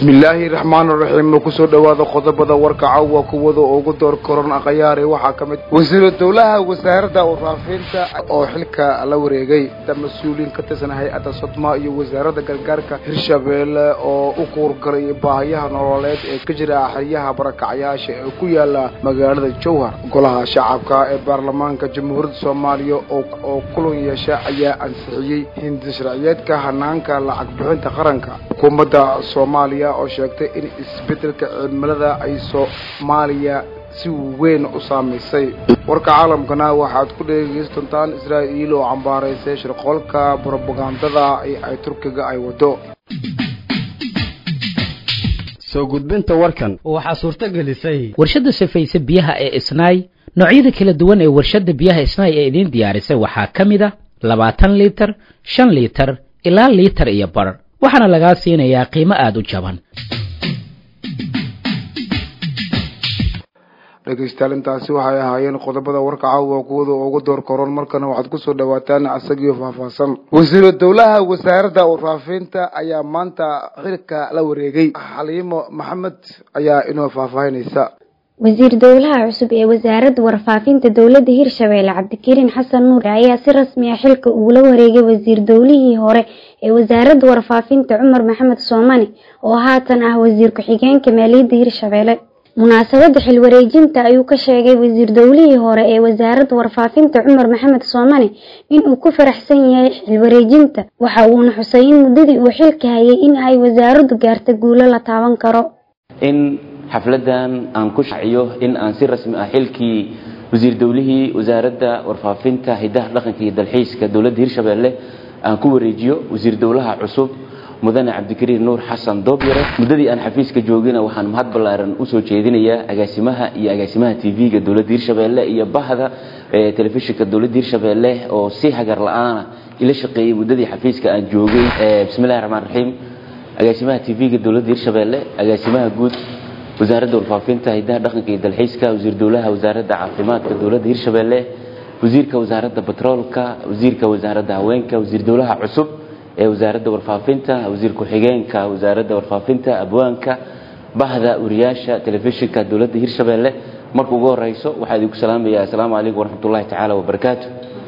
bismillaahi raxmaan raxiim kusoo dhowaada qodobada warka caawa kuwada ugu door koron akhayaare waxaa ka mid wasiiru dowlaha wasaaradda warfaafinta oo xilka la wareegay da mas-uuliyiin ka tirsan hay-adda sodma iyo wasaaradda gargaarka hirshabeelle oo u kuurgalay baahiyaha nololeed ee ka jira xeryaha barakacyaasha ee ku yaala magaalada jowhar golaha shacabka ee baarlamaanka jamhuuriyadda soomaaliya oo kulan yeesha ayaa ansixiyey hindi sharciyeedka hanaanka lacag bixinta qaranka xukuumadda soomaaliya oo sheegtay in isbeddelka cimilada ay soomaaliya si weyn u saamaysay warka caalamkana waxaad ku dhegeysan doontaan israa'iil oo cambaaraysay shirqoolka brobagandada ay turkiga ay wado soo gudbinta warkan waxaa suurto gelisay warshadda safayse biyaha ee isnaay noocyada kala duwan ee warshadda biyaha isnaay ee idiin diyaarisay waxaa ka mid a labaatan liitar shan liitar ilaa liitar iyo bar waxaana lagaa siinayaa qiimo aada u jaban dhegeystayaal intaasi waxay ahaayeen qodobada warka caawa kuwada ugu door koron markana waxaad kusoo dhawaataan isagiio faahfaahsan wasiiru dowlaha wasaaradda warfaafinta ayaa maanta xilka la wareegay xaliimo maxamed ayaa inoo faahfaahinaysa wasiir dowlaha cusub ee wasaaradda warfaafinta dowladda hirshabeelle cabdikariin xasan nuur ayaa si rasmi ah xilka ugula wareegay wasiir dowlihii hore ee wasaaradda warfaafinta cumar maxamed soomane oo haatan ah wasiir ku-xigeenka maaliyadda hirshabeelle munaasabada xilwareejinta ayuu ka sheegay wasiir dowlihii hore ee wasaaradda warfaafinta cumar maxamed soomane inuu ku faraxsan yahay xilwareejinta waxa uuna xusay in muddadii uu xilka hayay in ay wasaaraddu gaarta guulo la taaban karo in xafladan aan ku shaciyo in aan si rasmi ah xilkii wasiir dowlihii wasaaradda warfaafinta hidaha dhaqanka iyo dalxiiska dowladda hirshabeelle aan ku wareejiyo wasiir dowlaha cusub mudane cabdikariin nuur xasan doobyare muddadii aan xafiiska joogina waxaan mahad ballaaran usoo jeedinayaa agaasimaha iyo agaasimaha tv-ga dowladda hirshabeelle iyo bahda telefishinka dowladda hirshabeelle oo si hagar la-aana ila shaqeeyey muddadii xafiiska aan joogay bismillahi raxmaan raxiim agaasimaha tv-ga dowladda hirshabeelle agaasimaha guud wasaaradda warfaafinta hidaha dhaqanka iyo dalxiiska wasiir dowlaha wasaaradda caafimaadka dowladda hirshabeelle wasiirka wasaaradda batroolka wasiirka wasaaradda haweenka wasiir dowlaha cusub ee wasaaradda warfaafinta wasiir ku-xigeenka wasaaradda warfaafinta abwaanka bahda wariyaasha telefishinka dowladda hirshabeelle marka ugu horeyso waxaa idinku salaamaya assalaamu calaykum waraxmatullahi tacaala wabarakaatu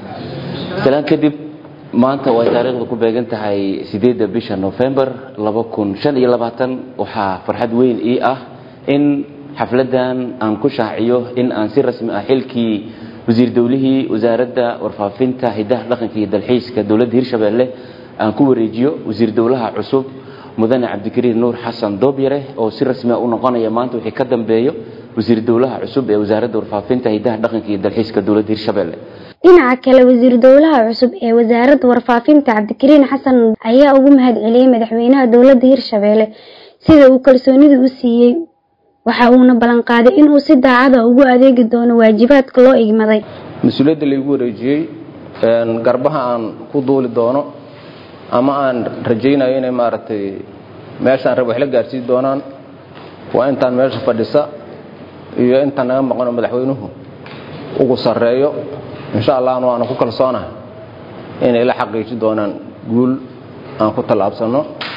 salaan kadib maanta way taariikhda ku beegan tahay sideedda bisha november laba kun shan iyo labaatan waxaa farxad weyn ii ah in xafladan aan ku shaaciyo in aan si rasmi ah xilkii wasiir dowlihii wasaaradda warfaafinta hidaha dhaqanka iyo dalxiiska dowladda hirshabeelle aan ku wareejiyo wasiir dowlaha cusub mudane cabdikariin nuur xasan doobyare oo si rasmia u noqonaya maanta wixii ka dambeeyo wasiir dowlaha cusub ee wasaaradda warfaafinta hidaha dhaqanka iyo dalxiiska dowladda hirshabeelle dhinaca kale wasiir dowlaha cusub ee wasaaradda warfaafinta cabdikariin xasan ayaa ugu mahad celiyey madaxweynaha dowladda hirshabeelle sida uu kalsoonida u siiyey waxa uuna ballanqaaday inuu si daacada ugu adeegi doono waajibaadka loo igmaday mas-uuliyadda laygu wareejiyey garbaha aan ku duuli doono ama aan rajaynayo inay maaragtay meeshaan rab wax la gaarsiin doonaan waa intaan meesha fadhisa iyo intaan naga maqano madaxweynuhu ugu sarreeyo insha allahna waana ku kalsoonahay inay la xaqiiji doonaan guul aan ku tallaabsanno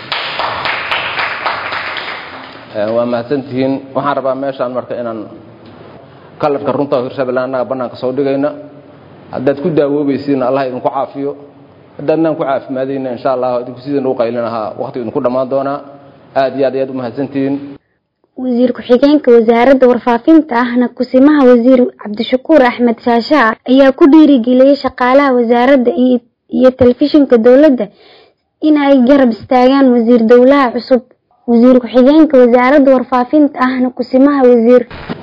waa mahadsantihiin waxaan rabaa meeshaan marka inaan kalarka runta hirshabelle annaga bannaanka soo dhigayna haddaad ku daawoobaysiinna allah idinku caafiyo haddaadnaan ku caafimaadayna insha allah idinku sidin u qaylin ahaa waqti idinku dhammaan doonaa aad iyo aad ayaad u mahadsantihiin wasiir ku-xigeenka wasaaradda warfaafinta ahna kusimaha wasiir cabdishakuur axmed shaashaa ayaa ku dhiirigeliyey shaqaalaha wasaaradda iyo telefishinka dowladda in ay garab istaagaan wasiir dowlaha cusub wasiir ku-xigeenka wasaaradda warfaafinta ahna kusimaha wasiir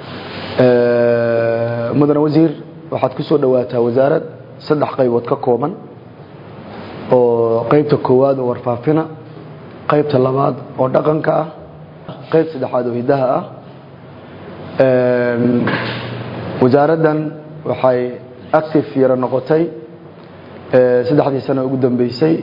mudane wasiir waxaad ku soo dhawaataa wasaarad saddex qaybood ka kooban oo qaybta koowaad oo warfaafina qaybta labaad oo dhaqanka ah qayb saddexaad oo hidaha ah wasaaraddan waxay active yaro noqotay saddexdii sano ugu dambeysay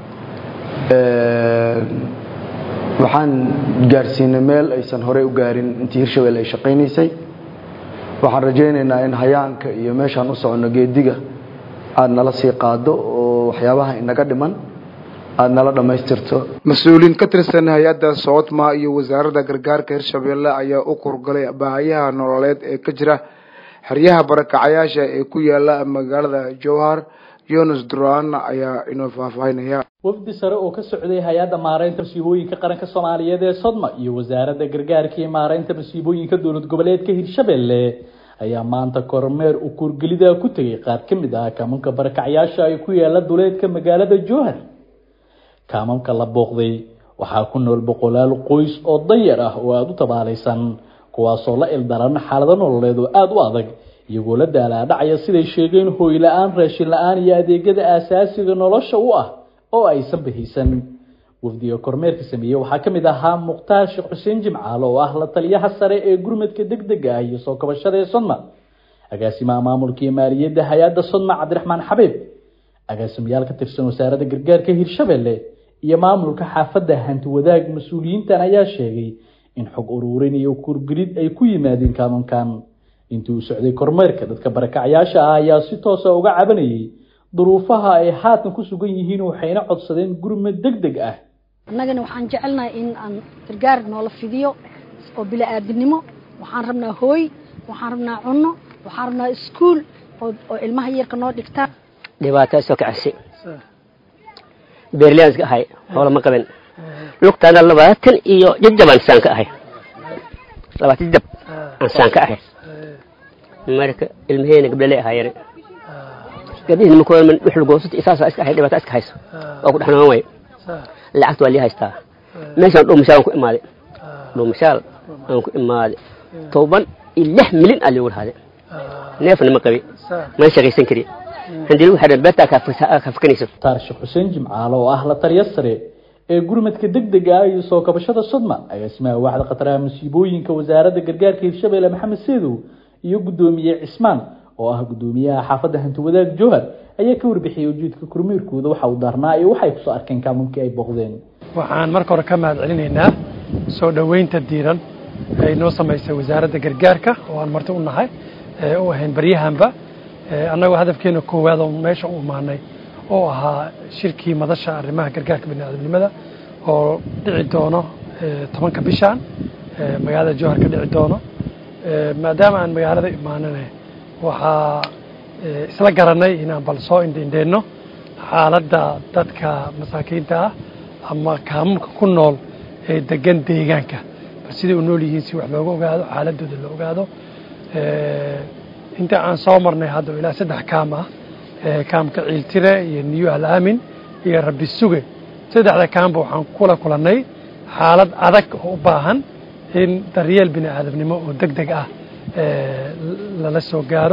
waxaan gaarsiinay meel aysan horey u gaarin intii hirshabelle ay shaqaynaysay waxaan rajaynaynaa in hayaanka iyo meeshaan u soconno geediga aad nala sii qaado oo waxyaabaha inaga dhiman aada nala dhammaystirto mas-uuliyiin ka tirsan hay-adda soodma iyo wasaaradda gargaarka hirshabeelle ayaa u kurgalay baahayaha nololeed ee ka jira xeryaha barakacayaasha ee ku yaala magaalada jowhar yonas duran ayaa inoo faahfaahinaya wafdi sare oo ka socday hay-adda maareynta masiibooyinka qaranka soomaaliyeed ee sodma iyo wasaaradda gargaarka iyo maareynta masiibooyinka dowlad goboleedka hirshabelle ayaa maanta kormeer u kuurgelida ku tegay qaar ka mid ah kaamanka barakacyaasha ay ku yaala duleedka magaalada jowhar kaamamka la booqday waxaa ku nool boqolaal qoys oo danyar ah oo aada u tabaalaysan kuwaasoo la ildaran xaalado nololeed oo aada u adag iyagoo la daalaadhacaya siday sheegeen hooy la-aan raashin la-aan iyo adeegyada aasaasiga nolosha u ah oo aysan bahaysan wafdiga kormeerka sameeyey waxaa ka mid ahaa mukhtaar sheekh xuseen jimcaale oo ah la taliyaha sare ee gurmadka deg dega ah iyo soo kabashada ee sodma agaasimaha maamulka iyo maaliyadda hay-adda sodma cabdiraxmaan xabiib agaasimayaal ka tirsan wasaaradda gargaarka hirshabelle iyo maamulka xaafadda hanti wadaag mas-uuliyiintan ayaa sheegay in xog uruurin iyo kurgelid ay ku yimaadeen kaamankan intii uu socday kormeerka dadka barakacyaasha ah ayaa si toosa uga cabanayay duruufaha ay haatan ku sugan yihiin waxayna codsadeen gurmad deg deg ah annagana waxaan jecelnahay in aan gargaar noola fidiyo oo bila-aadinimo waxaan rabnaa hooy waxaan rabnaa cunno waxaan rabnaa iskuul oo ilmaha yarka noo dhigtaa dhibaataa soo kacsi beerliyaan iska ahay hoola ma qaban lugtaana labaatan iyo jajabaan saan ka ahay labaatan jajab aan saan ka ahay marka ilmaheena gabdhale ahaayeen gabdhihiina markoo dhuxulgoosata isaasa iska ahay dhibaataa iska hayso oo ku dhex noon way lacagta waa lii haystaa meeshaan dhuumashaal aan ku imaaday dhuumashaal aan ku imaaday toban iyo lix milyan aa liigu lahaaday neefna ma qabi mana shaqaysan kari handii lagu xidhan beertaa kaa fakanayso mukhtaar sheekh xuseen jimcaale oo ah la taliya sare ee gurmadka deg dega ah iyo soo kabashada sodma agaasimaha waaxda khataraha masiibooyinka wasaaradda gargaarka hirshabelle maxamed seedow iyo guddoomiye cismaan oo ah guddoomiyaha xaafadda hanti wadaag jowhar ayaa ka warbixiyey ujeedka kormeerkooda waxa uu daarnaa iyo waxay kusoo arkeen kaamunkii ay booqdeen waxaan marka hore ka mahad celinaynaa soo dhoweynta diiran ay noo samaysay wasaaradda gargaarka oo aan marti u nahay u ahayn baryahanba annagoo hadafkeena koowaad oo meesha u imaanay oo ahaa shirkii madasha arrimaha gargaarka biniaadamnimada oo dhici doono tobanka bishaan magaalada jowhar ka dhici doono maadaama aan magaalada imaanane waxaa isla garanay inaan bal soo indhindheenno xaaladda dadka masaakiinta ah ama kaamulka ku nool ee degan deegaanka bal siday u nool yihiin si wax looga ogaado xaaladooda la ogaado inta aan soo marnay hadda ilaa saddex kaam ah kaamka ciiltire iyo niyo alaamin iyo rabbi suge saddexda kaamba waxaan kula kulannay xaalad adag oo u baahan in daryeel bini aadamnimo oo deg deg ah lala soo gaaro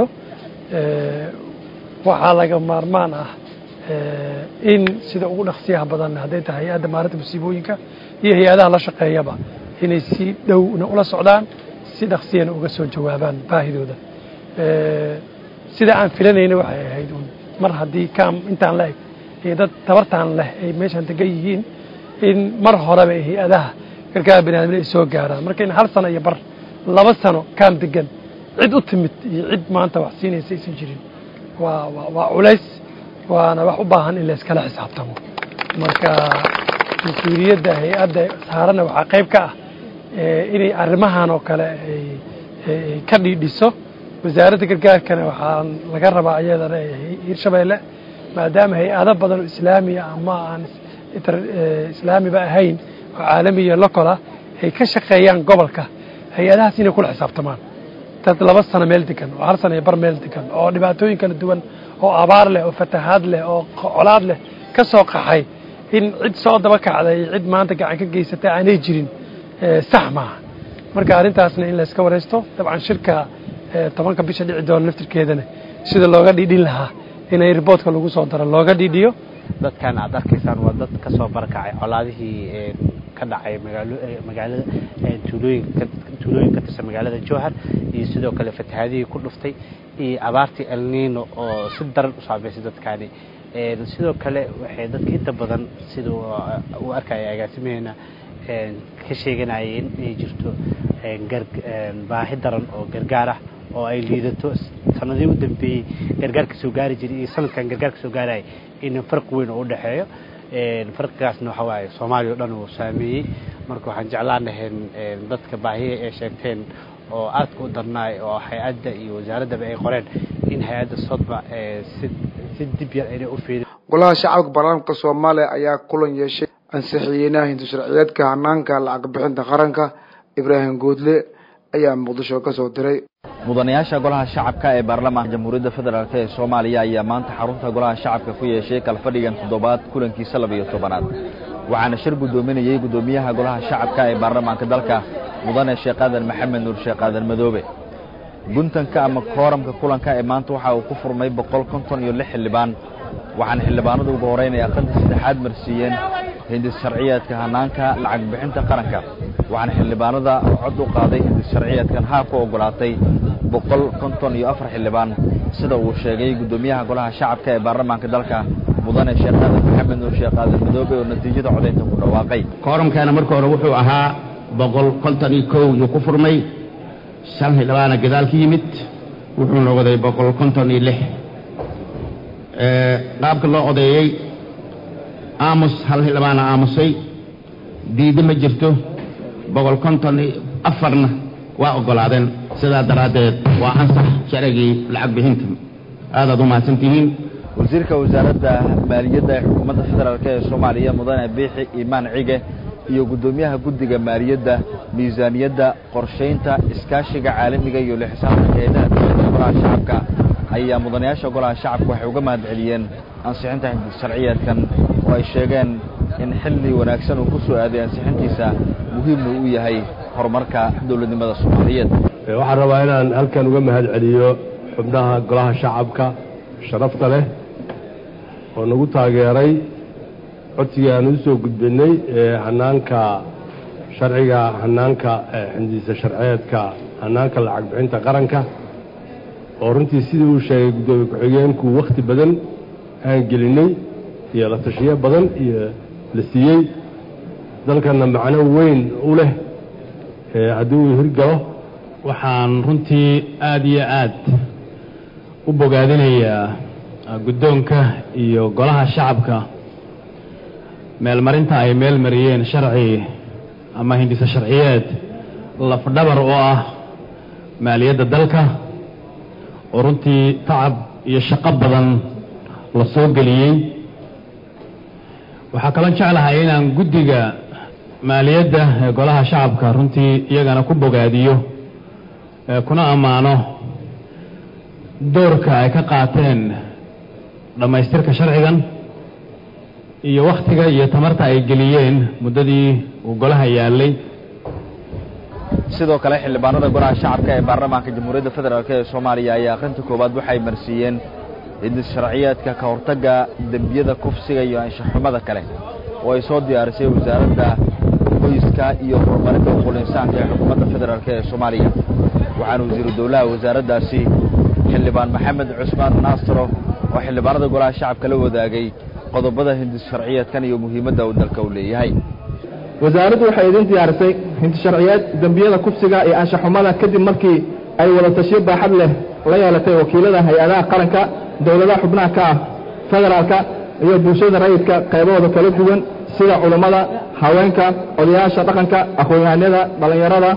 waxaa laga maarmaan ah in sida ugu dhaqsiyaha badan hadday tahay hay-adda maarinta musiibooyinka iyo hay-adaha la shaqeeyaba inay si dhowna ula socdaan si dhaqsiyana uga soo jawaabaan baahidooda sida aan filanayna waxay ahayd un mar haddii kaam intaan la eg iyo dad tabartaan leh ay meeshaan degan yihiin in mar horeba hay-adaha gargaar biniadamni ay soo gaaraan marka in hal sano iyo bar laba sano kaam degan cid u timid iyo cid maanta wax siinaysa aysan jirin waa waa waa culays waana wax u baahan in layskala xisaabtamo marka mas-uuliyadda hay-adda saarana waxaa qayb ka ah inay arrimahan oo kale ay ka dhiidhiso wasaaradda gargaarkana waxaa laga rabaa iyadana hirshabeelle maadaama hay-ado badan oo islaamiya ama aan islaamiba ahayn oo caalamiya locola ay ka shaqeeyaan gobolka hay-adahaas inay kula xisaabtamaan dad laba sano meel degan oo hal sano iyo bar meel degan oo dhibaatooyin kala duwan oo abaar leh oo fatahaad leh oo colaad leh ka soo qaxay in cid soo daba kacday cid maanta gacan ka geysatay aanay jirin sax maaha marka arrintaasna in layska waraysto dabcan shirka tobanka bisha dhici doona laftirkeedana sida looga dhiidhin lahaa inay riboodka lagu soo daro looga dhiidhiyo dadkan aad arkaysaan waa dad ka soo barakacay colaadihii ka dhacay magaalada tuulooyinka tuulooyin ka tirsan magaalada jowhar iyo sidoo kale fatahaadihii ku dhuftay iyo abaartii elnino oo si daran u saameysay dadkaani sidoo kale waxay dadka inta badan sida uu arkaya agaasimaheena ka sheeganayeen inay jirto baahi daran oo gargaar ah oo ay liidato sanadihii u dambeeyey gargaarka soo gaari jiray iyo sanadkan gargaarka soo gaaraya in farq weyn oo u dhexeeyo farqigaasna waxa waaye soomaaliya o dhan uu saameeyey marka waxaan jeclaan lahayn dadka baahiya ee sheegteen oo aadka u darnaay oo hay-adda iyo wasaaraddaba ay qoreen in hay-adda sodma si si dib yar aynay u fiirin golaha shacabka baarlamaanka soomaaliya ayaa kulan yeeshay ansixiyeynaha hindu sharciyeedka hanaanka lacag bixinta qaranka ibraahim goodle ayaa muqdisho ka soo diray mudanayaasha golaha shacabka ee baarlamaanka jamhuuriyadda federaalk ee soomaaliya ayaa maanta xarunta golaha shacabka ku yeeshay kalfadhigan toddobaad kulankiisa laba iyo tobanaad waxaana shir guddoominayey guddoomiyaha golaha shacabka ee baarlamaanka dalka mudane sheekh aadan maxamed nuur sheekh aadan madoobe guntanka ama kooramka kulanka ee maanta waxa uu ku furmay boqol konton iyo lix xildhibaan waxaana xildhibaanadu ugu horeynay aqalta saddexaad marsiiyeen hindis sharciyeedka hanaanka lacag bixinta qaranka waxaana xildhibaanada cod u qaaday hindis sharciyeedkan haa ku ogolaatay boqol konton iyo afar xildhibaan sida uu sheegay guddoomiyaha golaha shacabka ee baarlamaanka dalka mudane sheekh aadan maxamed nuur sheekh aadan madoobe oo natiijada codaynta ku dhawaaqay kooramkaana marka hore wuxuu ahaa boqol konton iyo kow yuu ku furmay shan xildhibaana gadaal ka yimid wuxuu noqday boqol konton iyo lix qaabka loo odeeyey aamus hal xildhibaana aamusay diiddo ma jirto boqol konton iyo afarna waa oggolaadeen sidaa daraaddeed waa ansax sharcigii lacag bixinta aadaad u mahadsantihiin wasiirka wasaaradda maaliyadda ee xukuumadda federaalk ee soomaaliya mudane biixi imaan cige iyo guddoomiyaha guddiga maaliyadda miisaaniyadda qorshaynta iskaashiga caalamiga iyo lixsaabtanka hayadaha dowladda golaha shacabka ayaa mudanayaasha golaha shacabka waxay uga mahad celiyeen ansixinta hindis sharciyeedkan oo ay sheegeen in xilli wanaagsan uu ku soo aaday ansixintiisa muhiimna uu yahay horumarka dowladnimada soomaaliyeed waxaan rabaa inaan halkan uga mahad celiyo xubnaha golaha shacabka sharafta leh oo nagu taageeray codsigii aan u soo gudbinay ee hanaanka sharciga hanaanka xindiisa sharceedka hanaanka lacag bixinta qaranka oo runtii sidii uu sheegay guddoomiye ku-xigeenku wakhti badan aan gelinay iyo la tashiyo badan iyo la siiyey dalkanna macno weyn u leh haddii uu hirgalo waxaan runtii aada iyo aad u bogaadinayaa guddoonka iyo golaha shacabka meelmarinta ay meel mariyeen sharci ama hindisa sharciyeed lafdhabar oo ah maaliyadda dalka oo runtii tacab iyo shaqo badan la soo geliyey waxaa kaloo jeclahay inaan guddiga maaliyadda ee golaha shacabka runtii iyagana ku bogaadiyo kuna ammaano doorka ay ka qaateen dhammaystirka sharcigan iyo wakhtiga iyo tamarta ay geliyeen muddadii uu golaha yaallay sidoo kale xildhibaanada golaha shacabka ee baarlamaanka jamhuuriyadda federaalk ee soomaaliya ayaa akhrinta koowaad waxay marsiiyeen hindis sharciyeedka ka hortagga dembiyada kufsiga iyo anshaxumada kale oo ay soo diyaarisay wasaaradda qoyska iyo horumarinta uqulinsaanka ee xukuumadda federaalk ee soomaaliya waxaana wasiiru dowlaha wasaaraddaasi xildhibaan maxamed cusmaan naasaro oo xildhibaanada golaha shacabka la wadaagay qodobada hindis sharciyeedkan iyo muhiimadda uu dalka u leeyahay wasaaraddu waxay idin diyaarisay hinti sharciyeed dembiyada kufsiga iyo anshaxumada kadib markii ay wada tashiyo baaxad leh la yeelatay wakiilada hay-adaha qaranka dowladaha xubnaha ka ah federaalka iyo bulshada rayidka qaybahooda kala duwan sida culummada haweenka odayaasha dhaqanka aqoon-yahanada dhallinyarada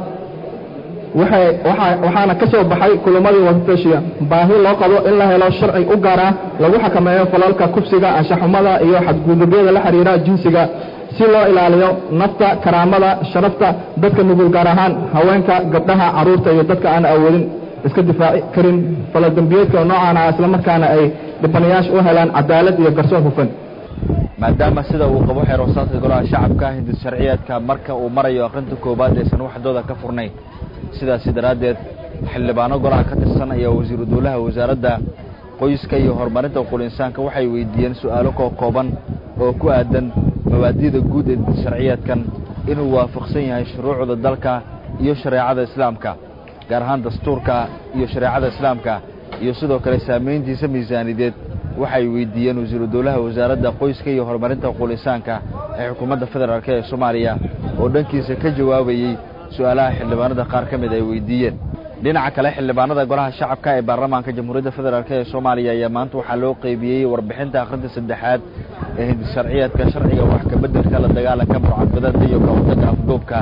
waxaana ka soo baxay kulamadii wadatashiya baahi loo qabo in la helo sharci u gaar ah lagu xakameeyo falalka kufsiga anshaxumada iyo xadgudubyada la xidhiira jinsiga si loo ilaaliyo nafta karaamada sharafta dadka nugul gaar ahaan haweenka gabdhaha carruurta iyo dadka aan awoodin iska difaaci karin faladembiyeedka noocaana islamarkaana ay dhibanayaasha u helaan cadaalad iyo garsoon hufan maadaama sida uu qabo xeer wasaadka golaha shacabka hindis sharciyeedka marka uu marayo akhrinta koowaad aysan waxdooda ka furnayn sidaasi daraaddeed xildhibaano golaha ka tirsan ayaa wasiiru dowlaha wasaaradda qoyska iyo horumarinta uqulinsaanka waxay weydiiyeen su'aalo koo kooban oo ku aadan mabaadi'da guud ee hindis sharciyeedkan inuu waafaqsan yahay shuruucda dalka iyo shareecada islaamka gaar ahaan dastuurka iyo shareecada islaamka iyo sidoo kale saamayntiisa miisaanideed waxay weydiiyeen wasiiru dowlaha wasaaradda qoyska iyo horumarinta uqulinsaanka ee xukuumadda federaalk ee soomaaliya oo dhankiisa ka jawaabayey su-aalaha xildhibaanada qaar ka mid ay weydiiyeen dhinaca kale xildhibaanada golaha shacabka ee baarlamaanka jamhuuriyadda federaalk ee soomaaliya ayaa maanta waxaa loo qeybiyey warbixinta akhrinta saddexaad ee hindisharciyeedka sharciga wax kabeddelka la dagaalanka mucadbadada iyo kahortagga afduubka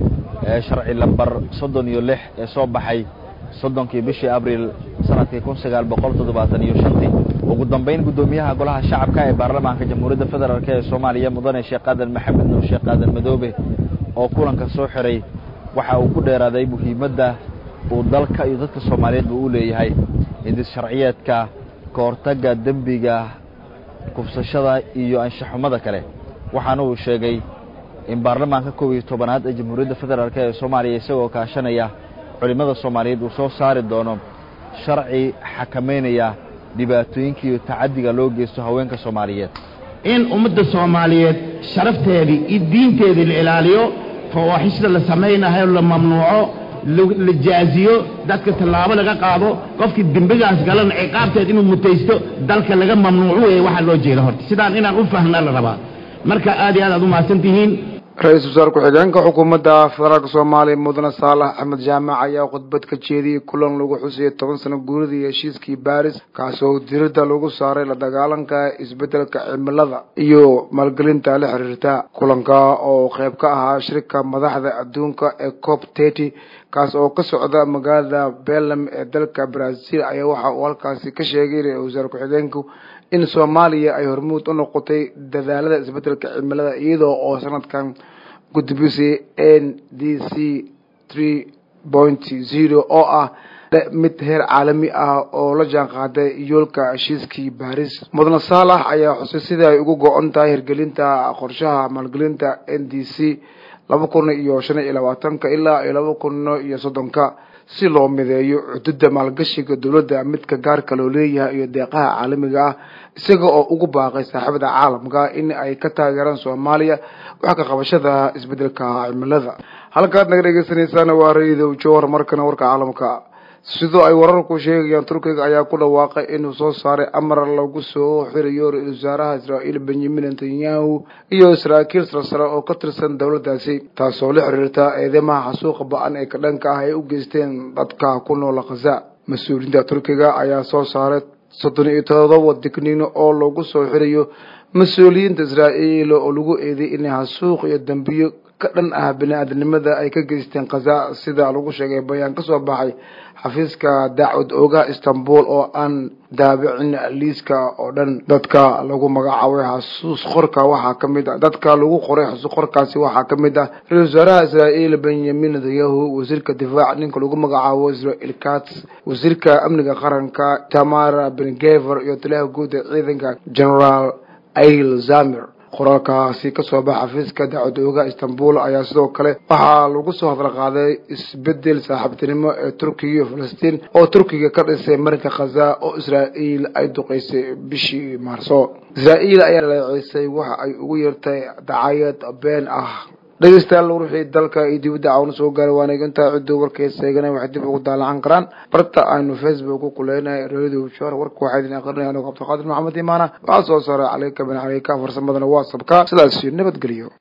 ee sharci lambar soddon iyo lix ee soo baxay soddonkii bishii abriil sanadkii kun sagaal boqol toddobaatan iyo shantii ugu dambeyn guddoomiyaha golaha shacabka ee baarlamaanka jamhuuriyadda federaalk ee soomaaliya mudane sheekh aadan maxamed nuur sheekh aadan madoobe oo kulanka soo xiray waxa uu ku dheeraaday muhiimadda uu dalka iyo dadka soomaaliyeedba u leeyahay hindis sharciyeedka ka hortagga dembiga kufsashada iyo anshaxumada kale waxaana uu sheegay in baarlamaanka kow iyo tobanaad ee jamhuuriyadda federaalk ee soomaaliya isagoo kaashanaya culimmada soomaaliyeed uu soo saari doono sharci xakameynaya dhibaatooyinka iyo tacaddiga loo geysto haweenka soomaaliyeed in ummadda soomaaliyeed sharafteedii iyo diinteedii la ilaaliyo fawaaxishda la samaynayo la mamnuuco la jaaziyo dadka tallaabo laga qaado qofkii dembigaas galana ciqaabteed inuu mutaysto dalka laga mamnuuco weeye waxaa loo jeeda horta sidaan inaan u fahnaa la rabaa marka aad iyo aad aad u mahadsan tihiin ra-iisul wasaar ku-xigeenka xukuumadda federaalk soomaaliya mudane saalax axmed jaamac ayaa khudbad ka jeediyey kulan lagu xusiyey toban sano guuridii heshiiskii baris kaasoo diridda lagu saaray la dagaalanka isbeddelka cimilada iyo maalgelinta la xiriirta kulanka oo qayb ka ahaa shirka madaxda adduunka ee cop tety kaas oo ka socda magaalada belem ee dalka brazil ayaa waxa uu halkaasi ka sheegay ra-isul wasaar ku-xigeenku in soomaaliya ay hormuud u noqotay dadaalada isbeddelka cimilada iyadoo oo sanadkan gudbisay n d c three point zero oo ah mid heer caalami ah oo la jaan qaaday yoolka heshiiskii baris mudane saalax ayaa xusay sida ay ugu go-on tahay hirgelinta qorshaha maalgelinta n d c laba kun iyo shan iyo labaatanka ilaa iyo laba kun iyo soddonka si loo mideeyo xuduudda maalgashiga dowladda midka gaarka loo leeyahay iyo deeqaha caalamiga ah isaga oo ugu baaqay saaxiibada caalamka in ay ka taageeraan soomaaliya wax ka qabashada isbeddelka cimilada halkaad naga dhegeysaneysaan waa ra-iidow jowhar markana warka caalamka sidoo ay wararku sheegayaan turkiga ayaa ku dhawaaqay inuu soo saaray amar lagu soo xirayo ra-isul wasaaraha israa'iil benyamin netanyahu iyo saraakiil sarsare oo ka tirsan dowladdaasi taasoo la xiriirta eedeymaha xasuuqa ba-an ee ka dhanka ah ay u geysteen dadka ku noola khaza mas-uuliyiinta turkiga ayaa soo saaray soddon iyo todoba digniino oo lagu soo xirayo mas-uuliyiinta israa'iil oo lagu eeday inay xasuuq iyo dambiyo ka dhan ah bini-aadamnimada ay ka geysteen khaza sida lagu sheegay bayaan ka soo baxay xafiiska daacwad oogaha istanbul oo aan daabicin liiska oo dhan dadka lagu magacaabay xasuus qorka waxaa ka mid ah dadka lagu qoray xasuus qorkaasi waxaa ka mid ah ra-isul wasaaraha israa'iil benyamin netanyahu wasiirka difaac ninka lagu magacaabo israel kats wasiirka amniga qaranka tamara bengever iyo taliyaha guud ee ciidanka generaal ail zamir qoraalkaasi kasoo baxa xafiiska daacwad oogaha istanbul ayaa sidoo kale waxaa lagu soo hadal qaaday isbedel saaxiibtinimo ee turkiga iyo falastiin oo turkiga ka dhisay marinka khaza oo israa'iil ay duqeysay bishii maarso israa'iil ayaa leeceysay waxa ay ugu yeertay dacayad been ah dhegeystayaal wixii dalka iyo dibadda caawna soo gaaray waana intaa cidduu warkaysa eegana waxay dib ugu daalacan karaan barta aynu facebook ku kuleynahay radio jor warka waxaa idin aqrinaya anigo cabdiqaadir maxamed imaana waxaa soo saaray caleyka bin caleyka farsamadana waa sabka sidaas nabadgeliyo